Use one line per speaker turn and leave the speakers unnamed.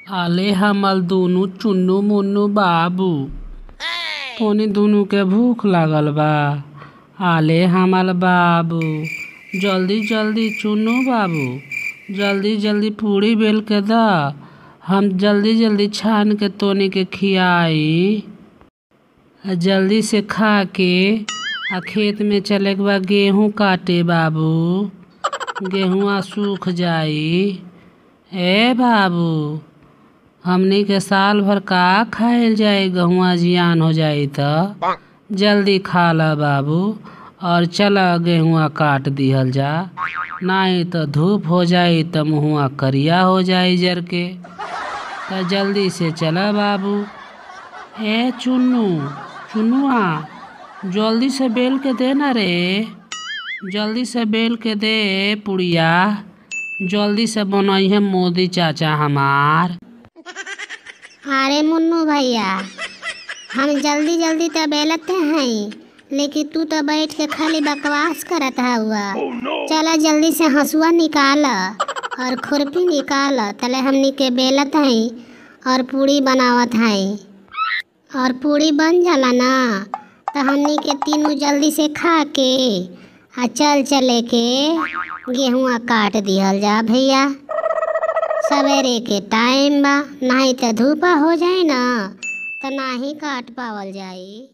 आले हमल दुनु चुन्नू मुन्नू बाबू तोनी दुनु के भूख लागल बा आले हमल बाबू जल्दी जल्दी चुन्नू बाबू जल्दी जल्दी पूड़ी बेल के द हम जल्दी जल्दी छान के तोनी के खियाई आ जल्दी से खा के आ खेत में चले के बा गेहूं काटे बाबू गेहुआ सूख जाई ए बाबू हमनी के साल भर का खाइल जाई गहुआ जियान हो जाई त जल्दी खा ल बाबू और चल गेहुआ काट दिहल जा नाही त धूप हो जाई त मुहुआ करिया हो जाई जर के त जल्दी से चल बाबू ए चुन्नू चुन्नुआ जल्दी से बेल के दे ना रे जल्दी से बेल के दे पुड़िया जल्दी से बनई है मोदी चाचा हमार
अरे मुन्नू भैया हम जल्दी जल्दी तो बेलते हैं लेकिन तू तो बैठ के खाली बकवास करत हुआ चला जल्दी से हंसुआ निकाल और खुरपी निकाल तले हमनी के बेलत हैं और पूड़ी बनावत हैं और पूड़ी बन जाला ना तो हमनी के तीनों जल्दी से खा के आ चल चले के गेहुआ काट दिहल जा भैया सवेरे के टाइम बा नहीं तो धूपा हो जाए ना तो ना ही काट पावल जाई